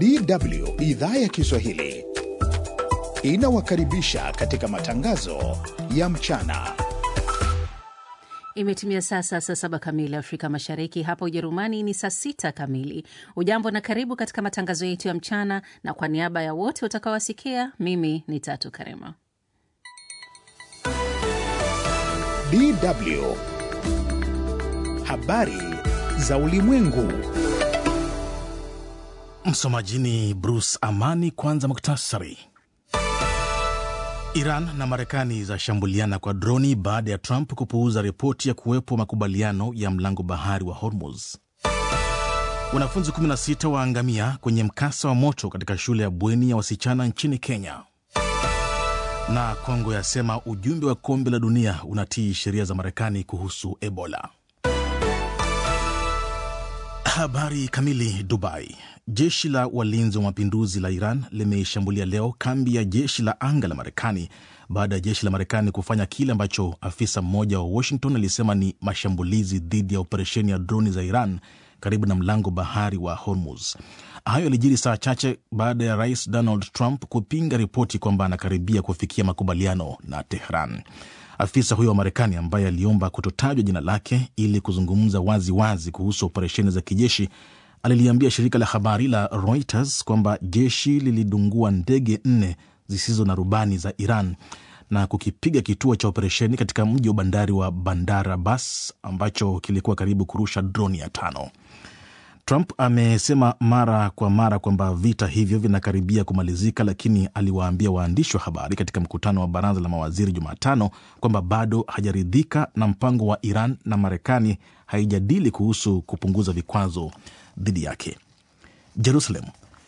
DW idhaa ya Kiswahili inawakaribisha katika matangazo ya mchana. Imetimia sasa saa saba kamili Afrika Mashariki, hapa Ujerumani ni saa sita kamili. Ujambo na karibu katika matangazo yetu ya mchana, na kwa niaba ya wote utakaowasikia, mimi ni Tatu Karema. DW habari za ulimwengu. Msomaji ni Bruce Amani. Kwanza muktasari. Iran na Marekani zashambuliana kwa droni baada ya Trump kupuuza ripoti ya kuwepo makubaliano ya mlango bahari wa Hormuz. Wanafunzi 16 waangamia kwenye mkasa wa moto katika shule ya bweni ya wasichana nchini Kenya. Na Kongo yasema ujumbe wa kombe la dunia unatii sheria za Marekani kuhusu Ebola. Habari kamili. Dubai. Jeshi la walinzi wa mapinduzi la Iran limeishambulia leo kambi ya jeshi la anga la Marekani baada ya jeshi la Marekani kufanya kile ambacho afisa mmoja wa Washington alisema ni mashambulizi dhidi ya operesheni ya droni za Iran karibu na mlango bahari wa Hormuz. Hayo yalijiri saa chache baada ya rais Donald Trump kupinga ripoti kwamba anakaribia kufikia makubaliano na Tehran. Afisa huyo wa Marekani ambaye aliomba kutotajwa jina lake ili kuzungumza wazi wazi kuhusu operesheni za kijeshi aliliambia shirika la habari la Reuters kwamba jeshi lilidungua ndege nne zisizo na rubani za Iran na kukipiga kituo cha operesheni katika mji wa bandari wa Bandar Abbas ambacho kilikuwa karibu kurusha droni ya tano. Trump amesema mara kwa mara kwamba vita hivyo vinakaribia kumalizika, lakini aliwaambia waandishi wa habari katika mkutano wa baraza la mawaziri Jumatano kwamba bado hajaridhika na mpango wa Iran na Marekani haijadili kuhusu kupunguza vikwazo dhidi yake. Jerusalem.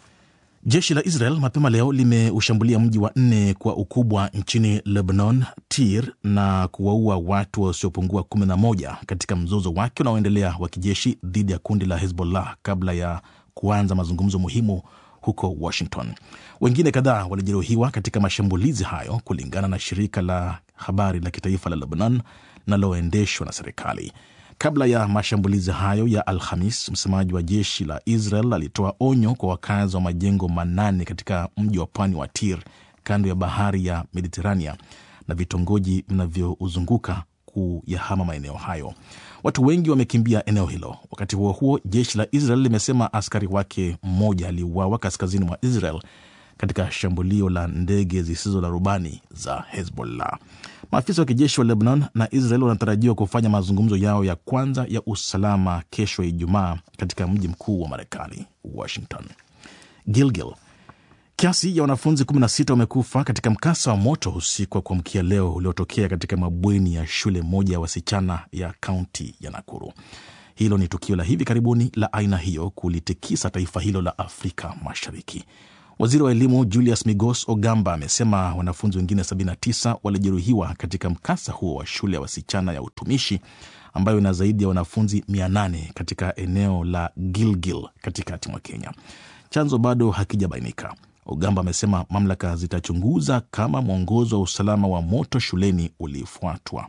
Jeshi la Israel mapema leo limeushambulia mji wa nne kwa ukubwa nchini Lebanon, Tir, na kuwaua watu wasiopungua 11 katika mzozo wake unaoendelea wa kijeshi dhidi ya kundi la Hezbollah kabla ya kuanza mazungumzo muhimu huko Washington. Wengine kadhaa walijeruhiwa katika mashambulizi hayo, kulingana na shirika la habari la kitaifa la Lebanon linaloendeshwa na serikali. Kabla ya mashambulizi hayo ya Alhamis, msemaji wa jeshi la Israel alitoa onyo kwa wakazi wa majengo manane katika mji wa pwani wa Tir kando ya bahari ya Mediterania na vitongoji vinavyouzunguka kuyahama maeneo hayo. Watu wengi wamekimbia eneo hilo. Wakati huo huo, jeshi la Israel limesema askari wake mmoja aliuawa kaskazini mwa Israel katika shambulio la ndege zisizo na rubani za Hezbollah. Maafisa wa kijeshi wa Lebanon na Israel wanatarajiwa kufanya mazungumzo yao ya kwanza ya usalama kesho ya Ijumaa katika mji mkuu wa Marekani, Washington. Gilgil. Kiasi ya wanafunzi 16 wamekufa katika mkasa wa moto usiku wa kuamkia leo uliotokea katika mabweni ya shule moja ya wasichana ya kaunti ya Nakuru. Hilo ni tukio la hivi karibuni la aina hiyo kulitikisa taifa hilo la Afrika Mashariki. Waziri wa elimu Julius Migos Ogamba amesema wanafunzi wengine 79 walijeruhiwa katika mkasa huo wa shule ya wasichana ya utumishi ambayo ina zaidi ya wanafunzi 800 katika eneo la Gilgil katikati mwa Kenya. Chanzo bado hakijabainika. Ogamba amesema mamlaka zitachunguza kama mwongozo wa usalama wa moto shuleni ulifuatwa.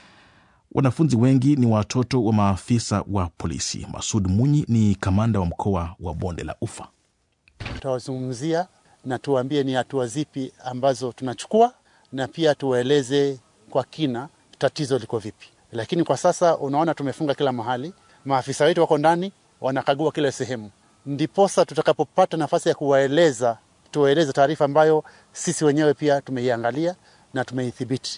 Wanafunzi wengi ni watoto wa maafisa wa polisi. Masud Munyi ni kamanda wa mkoa wa Bonde la Ufa. Tutawazungumzia na tuwaambie ni hatua zipi ambazo tunachukua, na pia tuwaeleze kwa kina tatizo liko vipi. Lakini kwa sasa unaona, tumefunga kila mahali, maafisa wetu wako ndani wanakagua kila sehemu, ndiposa tutakapopata nafasi ya kuwaeleza, tuwaeleze taarifa ambayo sisi wenyewe pia tumeiangalia na tumeithibiti.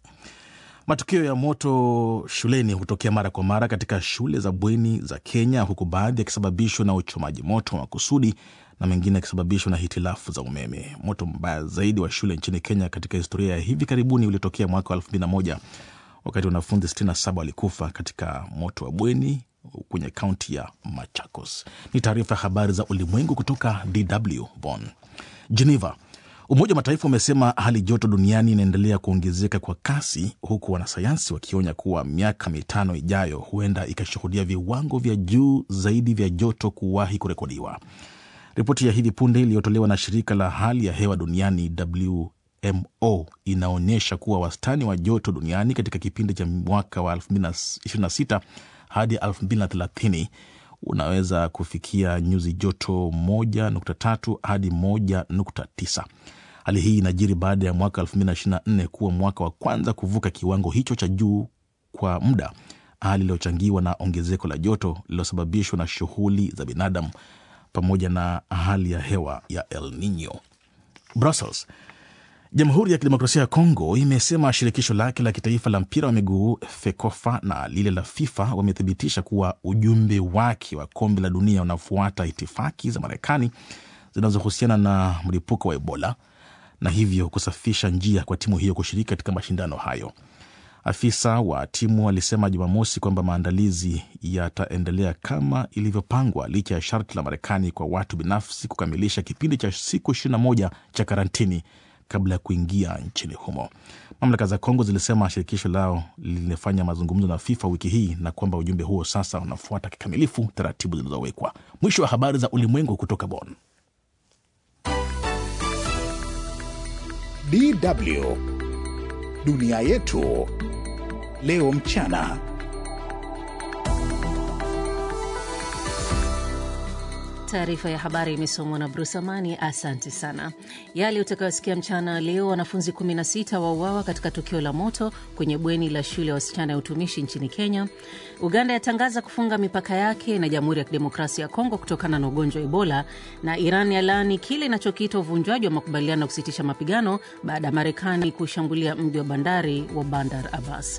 Matukio ya moto shuleni hutokea mara kwa mara katika shule za bweni za Kenya, huku baadhi yakisababishwa na uchomaji moto wa makusudi na mengine yakisababishwa na hitilafu za umeme. Moto mbaya zaidi wa shule nchini Kenya katika historia ya hivi karibuni uliotokea mwaka wa 2001 wakati wanafunzi 67 walikufa katika moto wa bweni kwenye kaunti ya Machakos. Ni taarifa ya habari za ulimwengu kutoka DW Bonn. Geneva. Umoja wa Mataifa umesema hali joto duniani inaendelea kuongezeka kwa kasi, huku wanasayansi wakionya kuwa miaka mitano ijayo huenda ikashuhudia viwango vya juu zaidi vya joto kuwahi kurekodiwa. Ripoti ya hivi punde iliyotolewa na shirika la hali ya hewa duniani WMO inaonyesha kuwa wastani wa joto duniani katika kipindi cha mwaka wa 2026 hadi 2030 unaweza kufikia nyuzi joto 1.3 hadi 1.9. Hali hii inajiri baada ya mwaka 2024 kuwa mwaka wa kwanza kuvuka kiwango hicho cha juu kwa muda, hali iliyochangiwa na ongezeko la joto lililosababishwa na shughuli za binadamu pamoja na hali ya hewa ya El Nino. Brussels. Jamhuri ya Kidemokrasia ya Kongo imesema shirikisho lake la kitaifa la mpira wa miguu FEKOFA na lile la FIFA wamethibitisha kuwa ujumbe wake wa kombe la dunia unafuata itifaki za Marekani zinazohusiana na mlipuko wa Ebola na hivyo kusafisha njia kwa timu hiyo kushiriki katika mashindano hayo. Afisa wa timu alisema Jumamosi kwamba maandalizi yataendelea kama ilivyopangwa licha ya sharti la Marekani kwa watu binafsi kukamilisha kipindi cha siku 21 cha karantini kabla ya kuingia nchini humo. Mamlaka za Kongo zilisema shirikisho lao limefanya mazungumzo na FIFA wiki hii na kwamba ujumbe huo sasa unafuata kikamilifu taratibu zilizowekwa. Mwisho wa habari za ulimwengu kutoka Bonn. DW dunia yetu leo mchana. Taarifa ya habari imesomwa na Bruce Amani. Asante sana. Yale utakayosikia mchana leo: wanafunzi 16 wauawa katika tukio la moto kwenye bweni la shule ya wasichana ya utumishi nchini Kenya. Uganda yatangaza kufunga mipaka yake na Jamhuri ya Kidemokrasia ya Kongo kutokana na ugonjwa wa Ebola, na Iran yalaani kile inachokiita uvunjwaji wa makubaliano ya kusitisha mapigano baada ya Marekani kushambulia mji wa bandari wa Bandar Abbas.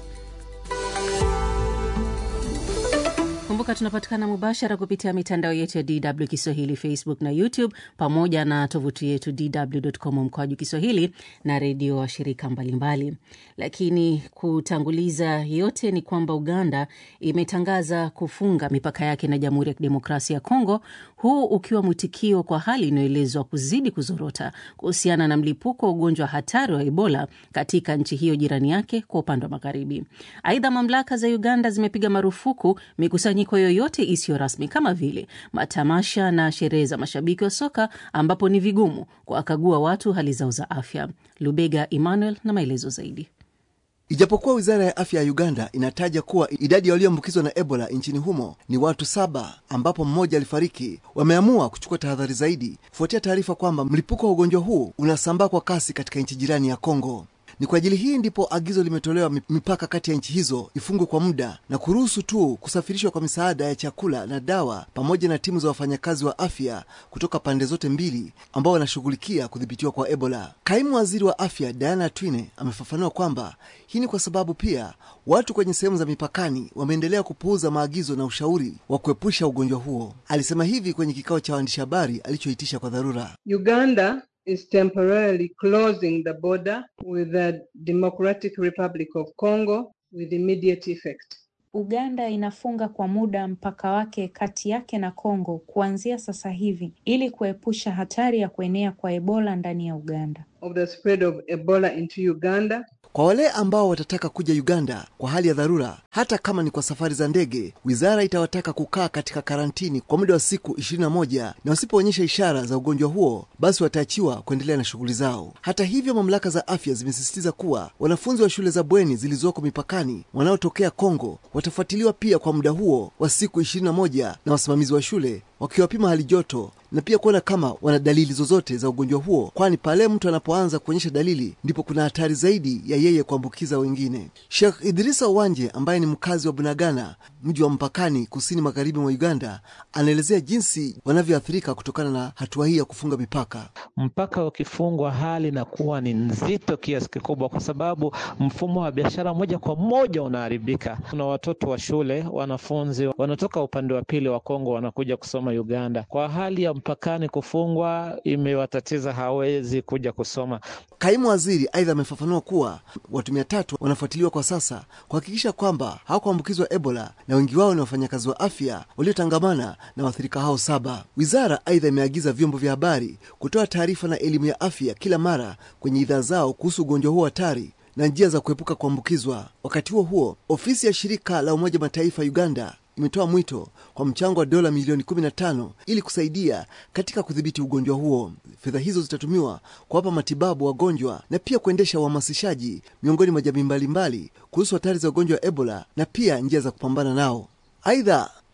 Kumbuka tunapatikana mubashara kupitia mitandao yetu ya DW Kiswahili, Facebook na YouTube, pamoja na tovuti yetu dw.com mkoaju Kiswahili na redio wa shirika mbalimbali. Lakini kutanguliza yote ni kwamba Uganda imetangaza kufunga mipaka yake na Jamhuri ya Kidemokrasia ya Kongo, huu ukiwa mwitikio kwa hali inayoelezwa kuzidi kuzorota kuhusiana na mlipuko wa ugonjwa hatari wa Ebola katika nchi hiyo jirani yake kwa upande wa magharibi. Aidha, mamlaka za Uganda zimepiga marufuku mikusanyiko yoyote isiyo rasmi kama vile matamasha na sherehe za mashabiki wa soka ambapo ni vigumu kuwakagua watu hali zao za afya. Lubega Emmanuel na maelezo zaidi. Ijapokuwa wizara ya afya ya Uganda inataja kuwa idadi ya walioambukizwa na Ebola nchini humo ni watu saba, ambapo mmoja alifariki, wameamua kuchukua tahadhari zaidi kufuatia taarifa kwamba mlipuko wa ugonjwa huu unasambaa kwa kasi katika nchi jirani ya Kongo. Ni kwa ajili hii ndipo agizo limetolewa mipaka kati ya nchi hizo ifungwe kwa muda na kuruhusu tu kusafirishwa kwa misaada ya chakula na dawa pamoja na timu za wafanyakazi wa afya kutoka pande zote mbili ambao wanashughulikia kudhibitiwa kwa Ebola. Kaimu waziri wa afya Diana Twine amefafanua kwamba hii ni kwa sababu pia watu kwenye sehemu za mipakani wameendelea kupuuza maagizo na ushauri wa kuepusha ugonjwa huo. Alisema hivi kwenye kikao cha waandishi habari alichoitisha kwa dharura. Uganda is temporarily closing the border with the Democratic Republic of Congo with immediate effect. Uganda inafunga kwa muda mpaka wake kati yake na Kongo kuanzia sasa hivi ili kuepusha hatari ya kuenea kwa Ebola ndani ya Uganda. Of the spread of Ebola into Uganda. Kwa wale ambao watataka kuja Uganda kwa hali ya dharura, hata kama ni kwa safari za ndege, wizara itawataka kukaa katika karantini kwa muda wa siku 21 na wasipoonyesha ishara za ugonjwa huo, basi wataachiwa kuendelea na shughuli zao. Hata hivyo, mamlaka za afya zimesisitiza kuwa wanafunzi wa shule za bweni zilizoko mipakani wanaotokea Kongo watafuatiliwa pia kwa muda huo wa siku 21 na wasimamizi wa shule wakiwapima hali joto na pia kuona kama wana dalili zozote za ugonjwa huo, kwani pale mtu anapoanza kuonyesha dalili ndipo kuna hatari zaidi ya yeye kuambukiza wengine. Sheikh Idrisa Wanje ambaye ni mkazi wa Bunagana, mji wa mpakani kusini magharibi mwa Uganda, anaelezea jinsi wanavyoathirika kutokana na hatua hii ya kufunga mipaka. Mpaka ukifungwa, hali inakuwa ni nzito kiasi kikubwa, kwa sababu mfumo wa biashara moja kwa moja unaharibika. Kuna watoto wa shule, wanafunzi wanatoka upande wa pili wa Kongo wanakuja kusoma Uganda. Kwa hali ya mpakani kufungwa, imewatatiza hawezi kuja kusoma. Kaimu waziri aidha amefafanua kuwa watu mia tatu wanafuatiliwa kwa sasa kuhakikisha kwamba hawakuambukizwa Ebola na wengi wao ni wafanyakazi wa afya waliotangamana na waathirika hao saba. Wizara aidha imeagiza vyombo vya habari kutoa taarifa na elimu ya afya kila mara kwenye idhaa zao kuhusu ugonjwa huo hatari na njia za kuepuka kuambukizwa. Wakati huo huo, ofisi ya shirika la Umoja Mataifa Uganda imetoa mwito kwa mchango wa dola milioni 15 ili kusaidia katika kudhibiti ugonjwa huo. Fedha hizo zitatumiwa kuwapa matibabu wagonjwa na pia kuendesha uhamasishaji miongoni mwa jamii mbalimbali kuhusu hatari za ugonjwa wa Ebola na pia njia za kupambana nao. Aidha,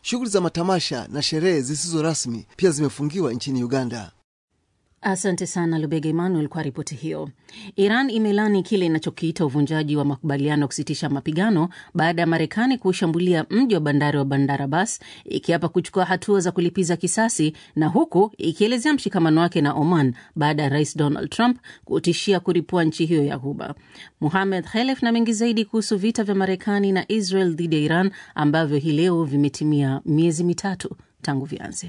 Shughuli za matamasha na sherehe zisizo rasmi pia zimefungiwa nchini Uganda. Asante sana Lubega Emmanuel kwa ripoti hiyo. Iran imelani kile inachokiita uvunjaji wa makubaliano ya kusitisha mapigano baada ya Marekani kuushambulia mji wa bandari wa Bandar Abbas, ikiapa kuchukua hatua za kulipiza kisasi, na huku ikielezea mshikamano wake na Oman baada ya Rais Donald Trump kutishia kuripua nchi hiyo ya Ghuba. Muhamed Khelef na mengi zaidi kuhusu vita vya Marekani na Israel dhidi ya Iran ambavyo hii leo vimetimia miezi mitatu tangu vianze.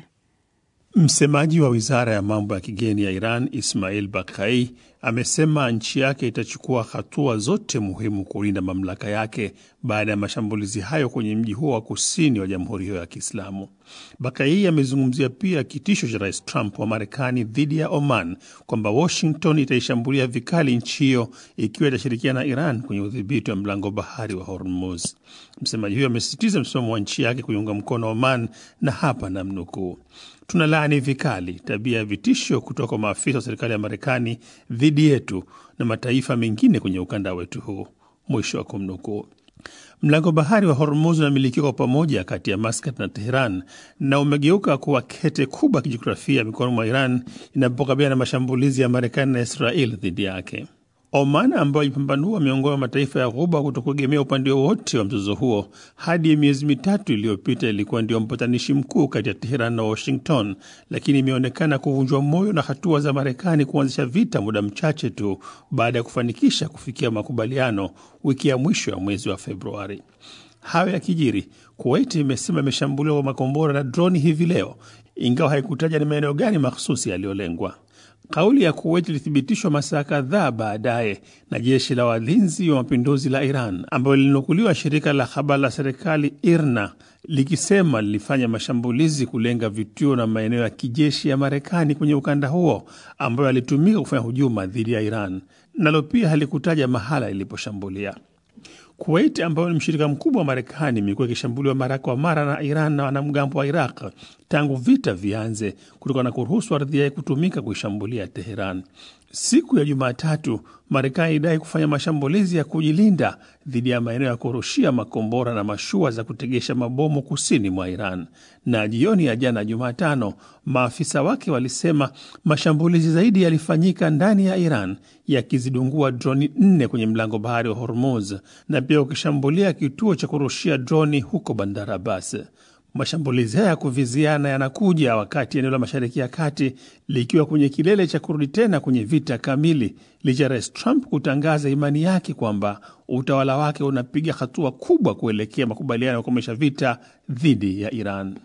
Msemaji wa wizara ya mambo ya kigeni ya Iran Ismail Bakai amesema nchi yake itachukua hatua zote muhimu kulinda mamlaka yake baada ya mashambulizi hayo kwenye mji huo wa kusini wa jamhuri hiyo ya Kiislamu. Bakai amezungumzia pia kitisho cha Rais Trump wa Marekani dhidi ya Oman kwamba Washington itaishambulia vikali nchi hiyo ikiwa itashirikiana na Iran kwenye udhibiti wa mlango bahari wa Hormuz. Msemaji huyo amesisitiza msimamo wa nchi yake kuiunga mkono Oman, na hapa namnukuu: Tunalaani vikali tabia ya vitisho kutoka kwa maafisa wa serikali ya Marekani dhidi yetu na mataifa mengine kwenye ukanda wetu huu, mwisho wa kumnukuu. Mlango bahari wa Hormuz unamilikiwa kwa pamoja kati ya Maskat na Teheran na umegeuka kuwa kete kubwa ya kijiografia mikononi mwa Iran inapokabiliana na mashambulizi ya Marekani na Israel dhidi yake. Oman ambayo ilipambanua miongoni mwa mataifa ya Ghuba kutokuegemea upande wowote wa mzozo huo hadi miezi mitatu iliyopita, ilikuwa ndio mpatanishi mkuu kati ya Teheran na Washington, lakini imeonekana kuvunjwa moyo na hatua za Marekani kuanzisha vita muda mchache tu baada ya kufanikisha kufikia makubaliano wiki ya mwisho ya mwezi wa Februari. Hayo ya kijiri, Kuwait imesema imeshambuliwa kwa makombora na droni hivi leo, ingawa haikutaja ni maeneo gani mahsusi yaliyolengwa. Kauli ya Kuwait ilithibitishwa masaa kadhaa baadaye na jeshi la walinzi wa mapinduzi la Iran ambayo lilinukuliwa shirika la habari la serikali IRNA likisema lilifanya mashambulizi kulenga vituo na maeneo ya kijeshi ya Marekani kwenye ukanda huo ambayo yalitumika kufanya hujuma dhidi ya Iran, nalo pia halikutaja mahala iliposhambulia. Kuwait ambayo ni mshirika mkubwa wa Marekani imekuwa ikishambuliwa mara kwa mara na Iran na wanamgambo wa Iraq tangu vita vianze, kutokana na kuruhusu ardhi yake kutumika kuishambulia Teheran. Siku ya Jumatatu, Marekani ilidai kufanya mashambulizi ya kujilinda dhidi ya maeneo ya kurushia makombora na mashua za kutegesha mabomu kusini mwa Iran. Na jioni ya jana Jumatano, maafisa wake walisema mashambulizi zaidi yalifanyika ndani ya Iran, yakizidungua droni nne kwenye mlango bahari wa Hormuz na pia ukishambulia kituo cha kurushia droni huko Bandar Abbas. Mashambulizi haya ya kuviziana yanakuja wakati eneo la Mashariki ya Kati likiwa kwenye kilele cha kurudi tena kwenye vita kamili, licha ya Rais Trump kutangaza imani yake kwamba utawala wake unapiga hatua kubwa kuelekea makubaliano ya kukomesha vita dhidi ya Iran.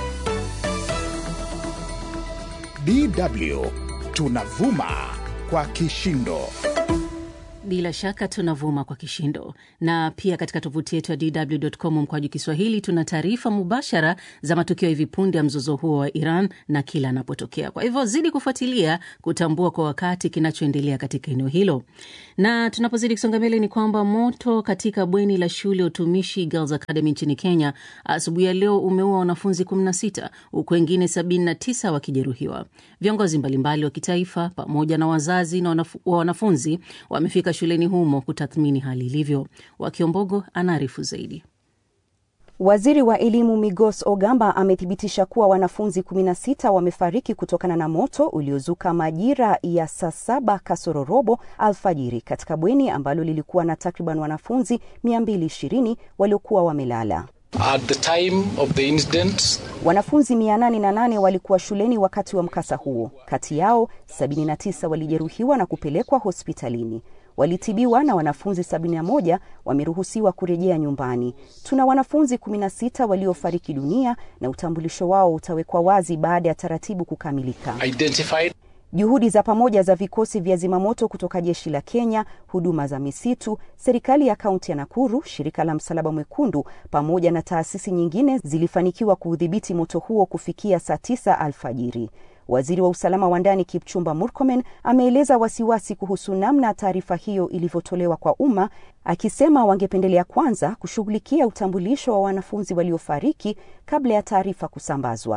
DW tunavuma kwa kishindo. Bila shaka tunavuma kwa kishindo, na pia katika tovuti yetu ya DW.com mkwaju Kiswahili tuna taarifa mubashara za matukio hivi punde ya mzozo huo wa Iran na kila anapotokea. Kwa hivyo zidi kufuatilia kutambua kwa wakati kinachoendelea katika eneo hilo. Na tunapozidi kusonga mbele, ni kwamba moto katika bweni la shule ya utumishi Girls Academy nchini Kenya asubuhi ya leo umeua wanafunzi 16 huku wengine 79 wakijeruhiwa. Viongozi mbalimbali wa kitaifa pamoja na wazazi na wanafu, wa wanafunzi wamefika shuleni humo kutathmini hali ilivyo. Wakiombogo anaarifu zaidi. Waziri wa elimu Migos Ogamba amethibitisha kuwa wanafunzi 16 wamefariki kutokana na moto uliozuka majira ya saa saba kasoro robo alfajiri katika bweni ambalo lilikuwa na takriban wanafunzi 220 waliokuwa wamelala. At the time of the incident, Wanafunzi 808 walikuwa shuleni wakati wa mkasa huo. Kati yao 79 walijeruhiwa na kupelekwa hospitalini. Walitibiwa na wanafunzi 71 wameruhusiwa kurejea nyumbani. Tuna wanafunzi 16 waliofariki dunia na utambulisho wao utawekwa wazi baada ya taratibu kukamilika. identified Juhudi za pamoja za vikosi vya zimamoto kutoka jeshi la Kenya, huduma za misitu, serikali ya kaunti ya Nakuru, shirika la Msalaba Mwekundu pamoja na taasisi nyingine zilifanikiwa kuudhibiti moto huo kufikia saa tisa alfajiri. Waziri wa usalama wa ndani Kipchumba Murkomen ameeleza wasiwasi kuhusu namna taarifa hiyo ilivyotolewa kwa umma, akisema wangependelea kwanza kushughulikia utambulisho wa wanafunzi waliofariki kabla ya taarifa kusambazwa.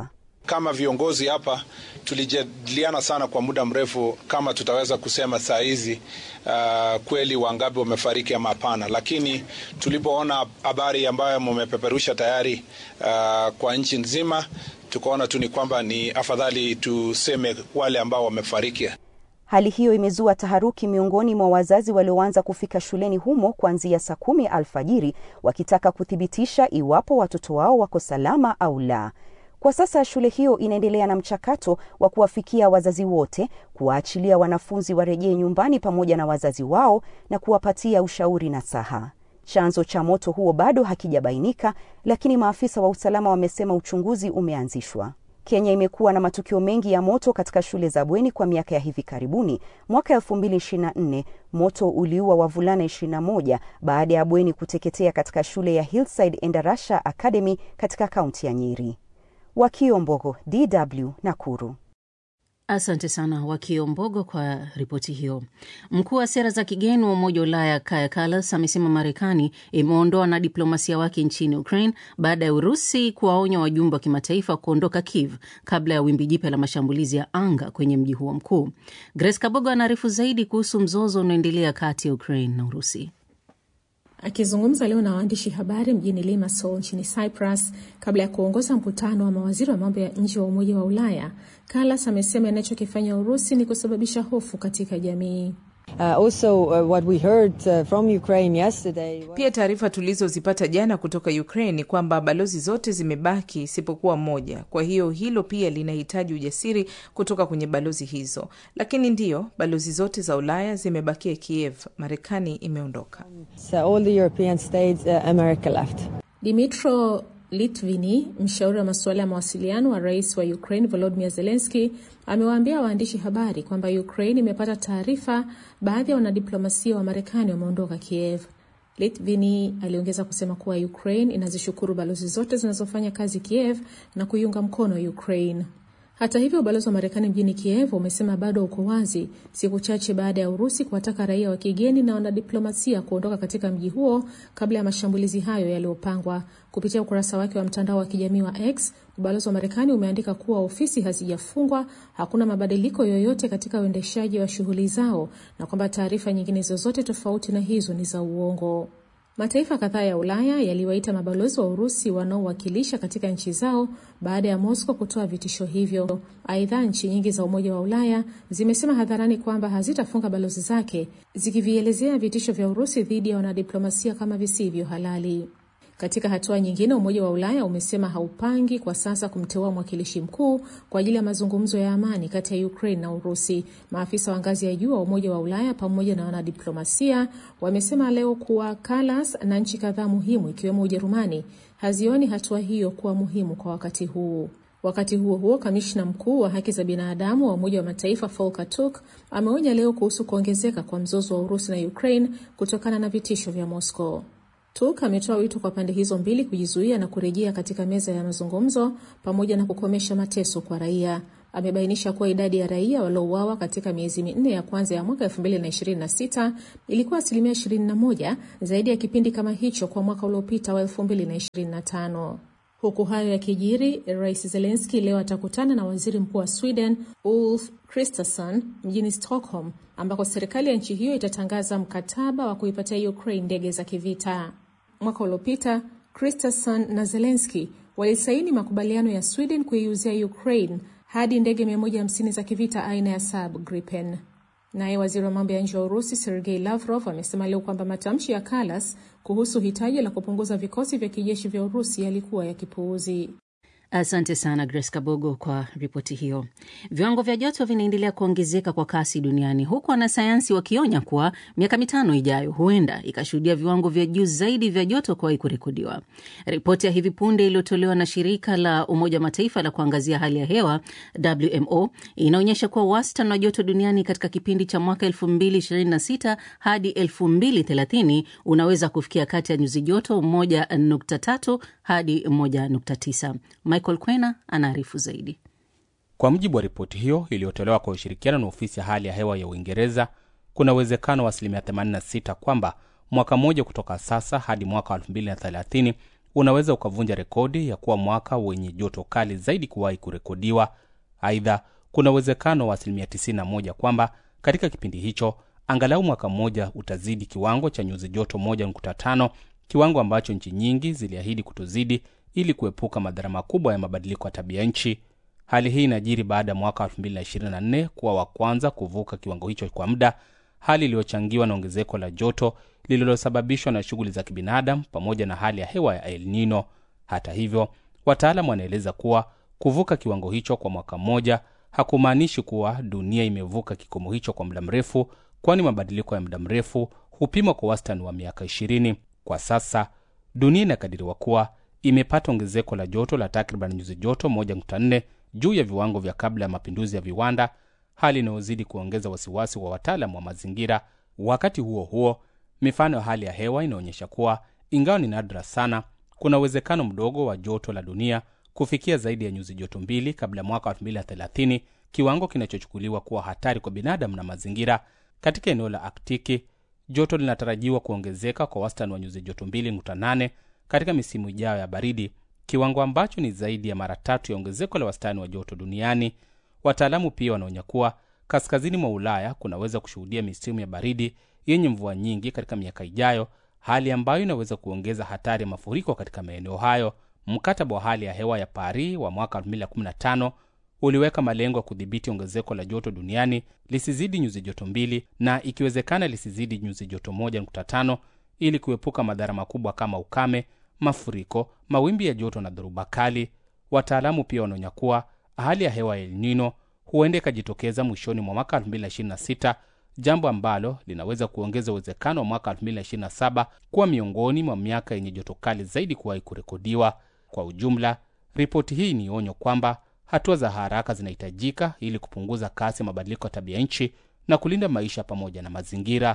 kama viongozi hapa tulijadiliana sana kwa muda mrefu kama tutaweza kusema saa hizi uh, kweli wangapi wamefariki ama hapana, lakini tulipoona habari ambayo mumepeperusha tayari uh, kwa nchi nzima, tukaona tu ni kwamba ni afadhali tuseme wale ambao wamefariki. Hali hiyo imezua taharuki miongoni mwa wazazi walioanza kufika shuleni humo kuanzia saa kumi alfajiri wakitaka kuthibitisha iwapo watoto wao wako salama au la. Kwa sasa shule hiyo inaendelea na mchakato wa kuwafikia wazazi wote, kuwaachilia wanafunzi warejee nyumbani pamoja na wazazi wao na kuwapatia ushauri na saha. Chanzo cha moto huo bado hakijabainika, lakini maafisa wa usalama wamesema uchunguzi umeanzishwa. Kenya imekuwa na matukio mengi ya moto katika shule za bweni kwa miaka ya hivi karibuni. Mwaka 2024 moto uliua wavulana 21 baada ya bweni kuteketea katika shule ya Hillside Endarasha Academy katika kaunti ya Nyeri. Wakio Mbogo, DW, Nakuru. Asante sana Wakio Mbogo kwa ripoti hiyo. Mkuu wa sera za kigeni wa Umoja wa Ulaya Kaja Kallas amesema Marekani imeondoa na diplomasia wake nchini Ukraine baada ya Urusi kuwaonya wajumbe wa kimataifa kuondoka Kiev kabla ya wimbi jipya la mashambulizi ya anga kwenye mji huo mkuu. Grace Kabogo anaarifu zaidi kuhusu mzozo unaoendelea kati ya Ukraine na Urusi. Akizungumza leo na waandishi habari mjini Limassol nchini Cyprus kabla ya kuongoza mkutano wa mawaziri wa mambo ya nje wa Umoja wa Ulaya, Kallas amesema inachokifanya Urusi ni kusababisha hofu katika jamii. Uh, also, uh, what we heard, uh, from Ukraine yesterday... Pia taarifa tulizozipata jana kutoka Ukraine ni kwamba balozi zote zimebaki isipokuwa moja. Kwa hiyo hilo pia linahitaji ujasiri kutoka kwenye balozi hizo, lakini ndiyo balozi zote za Ulaya zimebakia Kiev. Marekani imeondoka. So all the European states, uh, America left. Dimitro Litvini, mshauri wa masuala ya mawasiliano wa rais wa Ukraine Volodymyr Zelensky, amewaambia waandishi habari kwamba Ukraine imepata taarifa baadhi ya wanadiplomasia wa Marekani wameondoka Kiev. Litvini aliongeza kusema kuwa Ukraine inazishukuru balozi zote zinazofanya kazi Kiev na kuiunga mkono Ukraine. Hata hivyo, ubalozi wa Marekani mjini Kiev umesema bado uko wazi, siku chache baada ya Urusi kuwataka raia wa kigeni na wanadiplomasia kuondoka katika mji huo kabla ya mashambulizi hayo yaliyopangwa. Kupitia ukurasa wake wa mtandao wa kijamii wa X, ubalozi wa Marekani umeandika kuwa ofisi hazijafungwa, hakuna mabadiliko yoyote katika uendeshaji wa shughuli zao, na kwamba taarifa nyingine zozote tofauti na hizo ni za uongo. Mataifa kadhaa ya Ulaya yaliwaita mabalozi wa Urusi wanaowakilisha katika nchi zao baada ya Moscow kutoa vitisho hivyo. Aidha, nchi nyingi za Umoja wa Ulaya zimesema hadharani kwamba hazitafunga balozi zake, zikivielezea vitisho vya Urusi dhidi ya wanadiplomasia kama visivyo halali. Katika hatua nyingine, Umoja wa Ulaya umesema haupangi kwa sasa kumteua mwakilishi mkuu kwa ajili ya mazungumzo ya amani kati ya Ukraine na Urusi. Maafisa wa ngazi ya juu wa Umoja wa Ulaya pamoja na wanadiplomasia wamesema leo kuwa Kallas na nchi kadhaa muhimu ikiwemo Ujerumani hazioni hatua hiyo kuwa muhimu kwa wakati huu. Wakati huo huo, kamishna mkuu wa haki za binadamu wa Umoja wa Mataifa Volker Turk ameonya leo kuhusu kuongezeka kwa mzozo wa Urusi na Ukraine kutokana na vitisho vya Moscow. Turk ametoa wito kwa pande hizo mbili kujizuia na kurejea katika meza ya mazungumzo pamoja na kukomesha mateso kwa raia. Amebainisha kuwa idadi ya raia waliouawa katika miezi minne ya kwanza ya mwaka 2026 ilikuwa asilimia 21 zaidi ya kipindi kama hicho kwa mwaka uliopita wa 2025. Huku hayo yakijiri, Rais Zelensky leo atakutana na waziri mkuu wa Sweden Ulf Kristersson mjini Stockholm, ambako serikali ya nchi hiyo itatangaza mkataba wa kuipatia Ukraine ndege za kivita. Mwaka uliopita Kristersson na Zelensky walisaini makubaliano ya Sweden kuiuzia Ukraine hadi ndege 150 za kivita aina ya Saab Gripen. Naye waziri wa mambo ya nje wa Urusi Sergei Lavrov amesema leo kwamba matamshi ya Kallas kuhusu hitaji la kupunguza vikosi vya kijeshi vya Urusi yalikuwa ya kipuuzi. Asante sana Grace Kabogo kwa ripoti hiyo. Viwango vya joto vinaendelea kuongezeka kwa kasi duniani huku wanasayansi wakionya kuwa miaka mitano ijayo huenda ikashuhudia viwango vya juu zaidi vya joto kuwahi kurekodiwa. Ripoti ya hivi punde iliyotolewa na shirika la Umoja wa Mataifa la kuangazia hali ya hewa WMO inaonyesha kuwa wastani wa joto duniani katika kipindi cha mwaka 2026 hadi 2030 unaweza kufikia kati ya nyuzi joto 1.3 hadi 1.9. Michael Kwena anaarifu zaidi. Kwa mujibu wa ripoti hiyo iliyotolewa kwa ushirikiano na ofisi ya hali ya hewa ya Uingereza, kuna uwezekano wa asilimia 86 kwamba mwaka mmoja kutoka sasa hadi mwaka wa 2030 unaweza ukavunja rekodi ya kuwa mwaka wenye joto kali zaidi kuwahi kurekodiwa. Aidha, kuna uwezekano wa asilimia 91 kwamba katika kipindi hicho angalau mwaka mmoja utazidi kiwango cha nyuzi joto 1.5, kiwango ambacho nchi nyingi ziliahidi kutozidi ili kuepuka madhara makubwa ya mabadiliko ya tabia nchi. Hali hii inajiri baada ya mwaka 2024 kuwa wa kwanza kuvuka kiwango hicho kwa muda, hali iliyochangiwa na ongezeko la joto lililosababishwa na shughuli za kibinadamu pamoja na hali ya hewa ya El Nino. Hata hivyo, wataalam wanaeleza kuwa kuvuka kiwango hicho kwa mwaka mmoja hakumaanishi kuwa dunia imevuka kikomo hicho kwa muda mrefu, kwani mabadiliko ya muda mrefu hupimwa kwa wastani wa miaka 20. Kwa sasa dunia inakadiriwa kuwa imepata ongezeko la joto la takriban nyuzi joto 1.4 juu ya viwango vya kabla ya mapinduzi ya viwanda, hali inayozidi kuongeza wasiwasi wa wataalam wa mazingira. Wakati huo huo, mifano ya hali ya hewa inaonyesha kuwa ingawa ni nadra sana, kuna uwezekano mdogo wa joto la dunia kufikia zaidi ya nyuzi joto mbili kabla ya mwaka 2030, kiwango kinachochukuliwa kuwa hatari kwa binadamu na mazingira. Katika eneo la Aktiki, joto linatarajiwa kuongezeka kwa wastani wa nyuzi joto 2.8 katika misimu ijayo ya baridi, kiwango ambacho ni zaidi ya mara tatu ya ongezeko la wastani wa joto duniani. Wataalamu pia wanaonya kuwa kaskazini mwa Ulaya kunaweza kushuhudia misimu ya baridi yenye mvua nyingi katika miaka ijayo, hali ambayo inaweza kuongeza hatari ya mafuriko katika maeneo hayo. Mkataba wa hali ya hewa ya Paris wa mwaka 2015 uliweka malengo ya kudhibiti ongezeko la joto duniani lisizidi nyuzi joto mbili na ikiwezekana lisizidi nyuzi joto 1.5 ili kuepuka madhara makubwa kama ukame, mafuriko, mawimbi ya joto na dhoruba kali. Wataalamu pia wanaonya kuwa hali ya hewa ya El Nino huenda ikajitokeza mwishoni mwa mwaka 2026, jambo ambalo linaweza kuongeza uwezekano wa mwaka 2027 kuwa miongoni mwa miaka yenye joto kali zaidi kuwahi kurekodiwa. Kwa ujumla, ripoti hii ni onyo kwamba hatua za haraka zinahitajika ili kupunguza kasi ya mabadiliko ya tabia nchi na kulinda maisha pamoja na mazingira.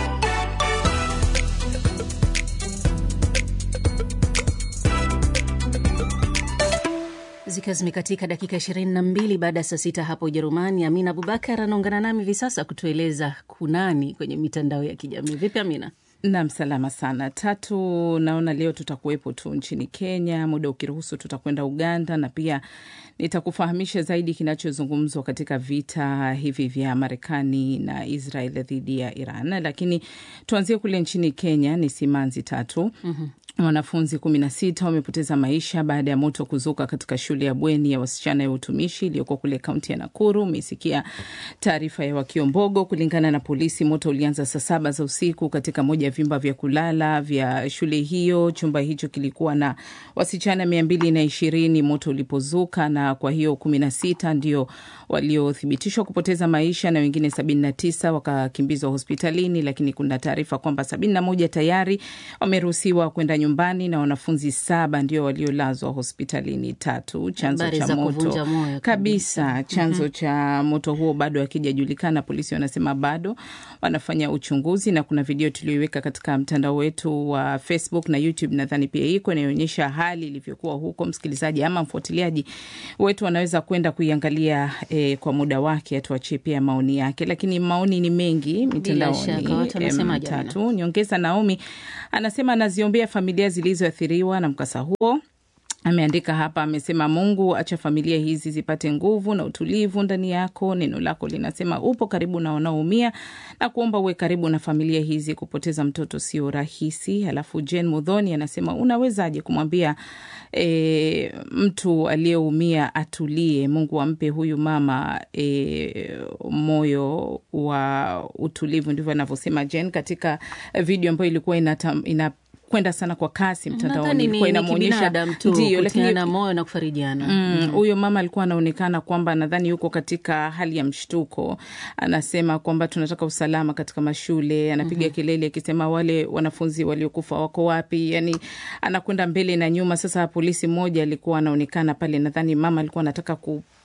Zikiwa zimekatika dakika 22 baada ya saa sita hapo Ujerumani. Amina Abubakar anaungana nami hivi sasa kutueleza kunani kwenye mitandao ya kijamii. Vipi Amina? Nam, salama sana Tatu. Naona leo tutakuwepo tu nchini Kenya, muda ukiruhusu tutakwenda Uganda na pia nitakufahamisha zaidi kinachozungumzwa katika vita hivi vya Marekani na Israel dhidi ya Iran, lakini tuanzie kule nchini Kenya. Ni simanzi tatu mm-hmm. Wanafunzi kumi na sita wamepoteza maisha baada ya moto kuzuka katika shule ya bweni ya wasichana ya utumishi iliyoko kule kaunti ya Nakuru. Umesikia taarifa ya Wakiombogo. Kulingana na polisi, moto ulianza saa saba za usiku katika moja ya vyumba vya kulala vya shule hiyo. Chumba hicho kilikuwa na wasichana mia mbili na ishirini moto ulipozuka, na kwa hiyo kumi na sita ndio waliothibitishwa kupoteza maisha na wengine sabini na tisa wakakimbizwa hospitalini, lakini kuna taarifa kwamba sabini na moja tayari wameruhusiwa kwenda nyumbani na wanafunzi saba ndio waliolazwa hospitalini. Tatu, chanzo cha moto kabisa, chanzo mm -hmm. cha moto huo bado hakijajulikana. Polisi wanasema bado wanafanya uchunguzi, na kuna video tulioiweka katika mtandao wetu wa Facebook na YouTube, nadhani pia iko inayoonyesha hali ilivyokuwa huko. Msikilizaji ama mfuatiliaji wetu anaweza kwenda kuiangalia eh, kwa muda wake, atuachie pia maoni yake, lakini maoni ni mengi mitandaoni. Tatu, nyongeza Naomi anasema anaziombea familia zilizoathiriwa na mkasa huo. Ameandika hapa, amesema Mungu, acha familia hizi zipate nguvu na utulivu ndani yako. Neno lako linasema upo karibu na wanaoumia na kuomba uwe karibu na familia hizi. Kupoteza mtoto sio rahisi. Alafu Jen Mudhoni anasema unawezaje kumwambia e, mtu aliyeumia atulie? Mungu ampe huyu mama e, moyo wa utulivu. Ndivyo anavyosema Jen katika video ambayo ilikuwa inatam, ina kwenda sana kwa kasi mtandaoni, ilikuwa inamwonyesha ndio, lakini moyo na kufarijiana. Huyo mm, mama alikuwa anaonekana kwamba nadhani yuko katika hali ya mshtuko. Anasema kwamba tunataka usalama katika mashule, anapiga mm -hmm. kelele akisema wale wanafunzi waliokufa wako wapi? Yani anakwenda mbele na nyuma. Sasa polisi mmoja alikuwa anaonekana pale, nadhani mama alikuwa anataka ku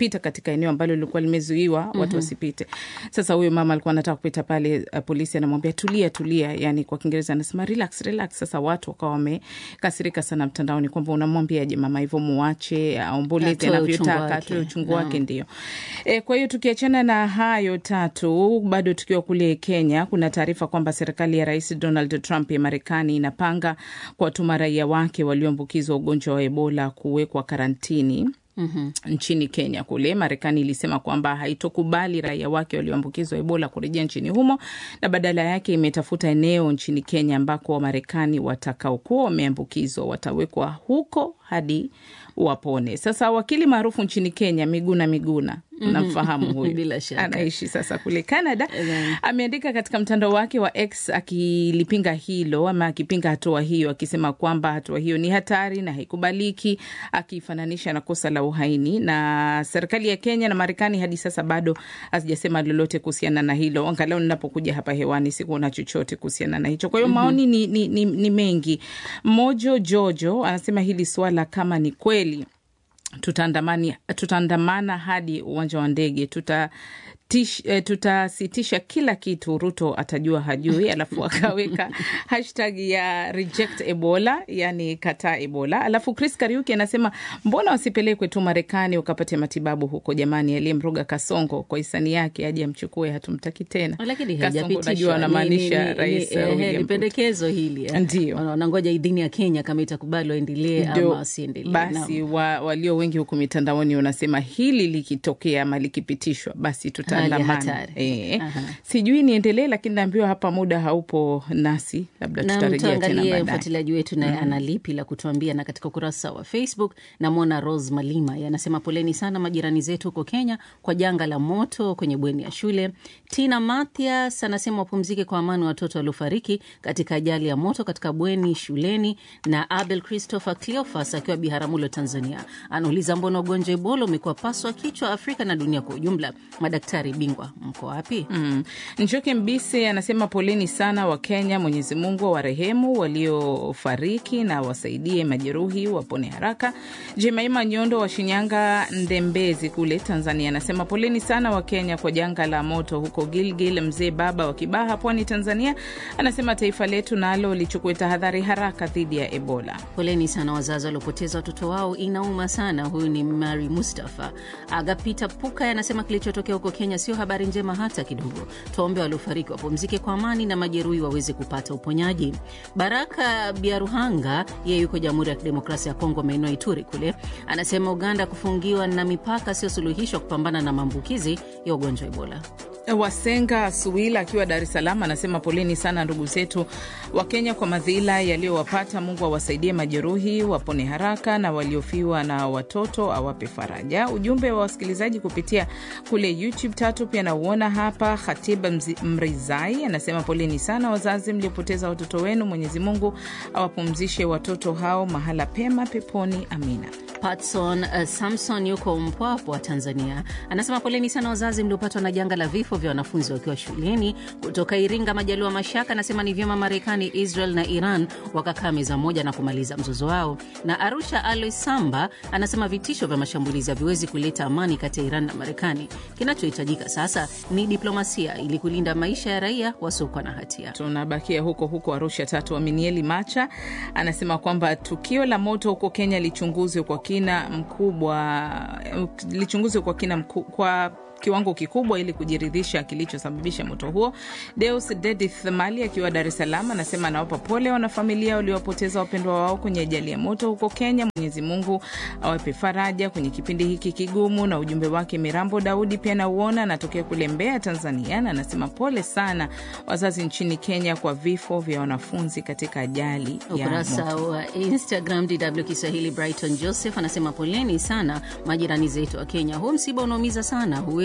kupita katika eneo ambalo lilikuwa limezuiwa watu Mhm. wasipite. Sasa huyo mama alikuwa anataka kupita pale, uh, polisi anamwambia tulia, tulia, yani kwa Kiingereza anasema relax, relax. Sasa watu wakawa wamekasirika sana mtandaoni kwamba unamwambiaje mama hivyo, muache aomboleze Atoe uchungu anavyotaka, wake. atoe uchungu Naam. wake, ndio. E, kwa hiyo tukiachana na hayo tatu, bado tukiwa kule Kenya, kuna taarifa kwamba serikali ya Rais Donald Trump ya Marekani inapanga kuwatuma raia wake walioambukizwa ugonjwa wa Ebola kuwekwa karantini Mhm. nchini Kenya kule. Marekani ilisema kwamba haitokubali raia wake walioambukizwa Ebola kurejea nchini humo na badala yake imetafuta eneo nchini Kenya ambako Wamarekani watakaokuwa wameambukizwa watawekwa huko hadi wapone. Sasa wakili maarufu nchini Kenya Miguna Miguna, Mhm. namfahamu huyu, Bila shaka. anaishi sasa kule Canada, ameandika katika mtandao wake wa X akilipinga hilo ama akipinga hatua hiyo, akisema kwamba hatua hiyo ni hatari na haikubaliki, akifananisha na kosa la uhaini. Na serikali ya Kenya na Marekani hadi sasa bado hazijasema lolote kuhusiana na hilo. Angalau ninapokuja hapa hewani sikuona chochote kuhusiana na hicho. Kwa hiyo Mhm. maoni ni, ni, ni, ni mengi. Mojo Jojo anasema hili swala kama ni kweli tutaandamani tutaandamana hadi uwanja wa ndege tuta tish- eh, tutasitisha kila kitu ruto atajua hajui alafu akaweka hashtag ya reject ebola yani kataa ebola alafu chris kariuki anasema mbona wasipelekwe tu marekani wakapate matibabu huko jamani aliyemroga kasongo kwa hisani yake aje amchukue hatumtaki tena lakini kasongo haijapitishwa. najua Ni- anamaanisha ni- ni- rais ni- eh, ehe, William ni Ruto. pendekezo hili eh. Ndio. Wana- wanangoja idhini ya Kenya kama itakubali waendelee ama Ndio, wasiendelee. basi wa, walio wengi huku mitandaoni wanasema hili likitokea ama likipitishwa basi Hali ya tutaandamana. hatari. E, Aha. sijui niendelee, lakini naambiwa hapa muda haupo nasi, labda na tutarejea tena mtuangalie baadaye. mfuatiliaji wetu naye Mhm. ana lipi la kutuambia. Na katika ukurasa wa Facebook namwona Rose Malima yanasema poleni sana majirani zetu huko Kenya kwa janga la moto kwenye bweni ya shule. Tina Mathias anasema wapumzike kwa amani watoto waliofariki katika ajali ya moto katika bweni shuleni. Na Abel Christopher Cleophas akiwa Biharamulo, Tanzania, anauliza mbona ugonjwa Ebola umekuwa paswa kichwa Afrika na dunia kwa ujumla? Madaktari bingwa mko wapi? Mm. Njoke Mbise anasema poleni sana wa Kenya, Mwenyezi Mungu awarehemu waliofariki na wasaidie majeruhi wapone haraka. Jemaima Nyondo wa Shinyanga Ndembezi kule Tanzania anasema poleni sana wa Kenya kwa janga la moto huko Gilgil. Mzee Baba wa Kibaha, Pwani, Tanzania anasema taifa letu nalo lichukue tahadhari haraka dhidi ya Ebola. Poleni sana wazazi waliopoteza watoto wao, inauma sana. Huyu ni Mari Mustafa. Agapita Puka anasema kilichotokea huko Kenya sio habari njema hata kidogo. Tuwaombe waliofariki wapumzike kwa amani na majeruhi waweze kupata uponyaji. Baraka Biaruhanga yeye yuko Jamhuri ya Kidemokrasia ya Kongo, maeneo ya Ituri kule, anasema Uganda kufungiwa na mipaka sio suluhisho wa kupambana na maambukizi ya ugonjwa wa Ebola. Wasenga Suwila akiwa Dar es Salaam anasema poleni sana ndugu zetu wa Kenya kwa madhila yaliyowapata. Mungu awasaidie majeruhi wapone haraka, na waliofiwa na watoto awape faraja. Ujumbe wa wasikilizaji kupitia kule YouTube tatu pia nauona hapa. Khatiba Mzi- Mrizai anasema poleni sana wazazi mliopoteza watoto wenu. Mwenyezi Mungu awapumzishe watoto hao mahala pema peponi, amina. Patson uh, Samson yuko Mpwapwa, Tanzania, anasema poleni sana wazazi mliopatwa na janga la vifo vya wanafunzi wakiwa shuleni. Kutoka Iringa, Majaliwa Mashaka anasema ni vyema Marekani, Israel na Iran wakakaa meza moja na kumaliza mzozo wao. Na Arusha Alois Samba anasema vitisho vya mashambulizi haviwezi kuleta amani kati ya Iran na Marekani. Kinachohitajika sasa ni diplomasia ili kulinda maisha ya raia wasiokuwa na hatia. Tunabakia huko huko Arusha tatu. Aminieli Macha anasema kwamba tukio la moto huko Kenya lichunguzwe kwa kina mkubwa, lichunguzwe kwa kina mku, kwa kiwango kikubwa ili kujiridhisha kilichosababisha moto huo. Deus Dedith Mali akiwa Dar es Salaam anasema anawapa pole wanafamilia waliowapoteza wapendwa wao kwenye ajali ya moto huko Kenya. Mwenyezi Mungu awape faraja kwenye kipindi hiki kigumu. Na ujumbe wake Mirambo Daudi pia nauona, anatokea kule Mbeya, Tanzania, na anasema pole sana wazazi nchini Kenya kwa vifo vya wanafunzi katika ajali ya Ukurasa moto. wa Instagram DW Kiswahili, Brighton Joseph anasema poleni sana majirani zetu wa Kenya, huu msiba unaumiza sana, huwezi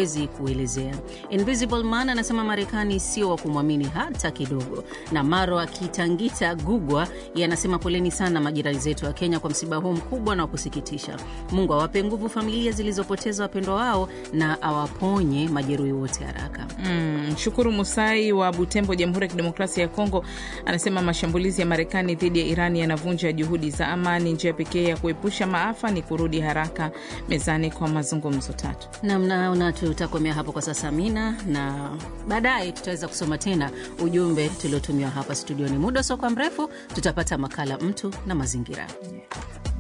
siwezi kuelezea. Invisible Man anasema Marekani sio wa kumwamini hata kidogo. Na Maro akitangita Gugwa yanasema poleni sana majirani zetu wa Kenya kwa msiba huu mkubwa na wa kusikitisha. Mungu awape nguvu familia zilizopoteza wapendwa wao na awaponye majeruhi wote haraka. Mm, Shukuru Musai wa Butembo, Jamhuri ya Kidemokrasia ya Kongo, anasema mashambulizi ya Marekani dhidi ya Iran yanavunja juhudi za amani. Njia pekee ya kuepusha maafa ni kurudi haraka mezani kwa mazungumzo tatu. Namnaona tutakomea hapo kwa sasa, Mina, na baadaye tutaweza kusoma tena ujumbe tuliotumiwa hapa studioni. Muda usiokuwa mrefu tutapata makala mtu na mazingira.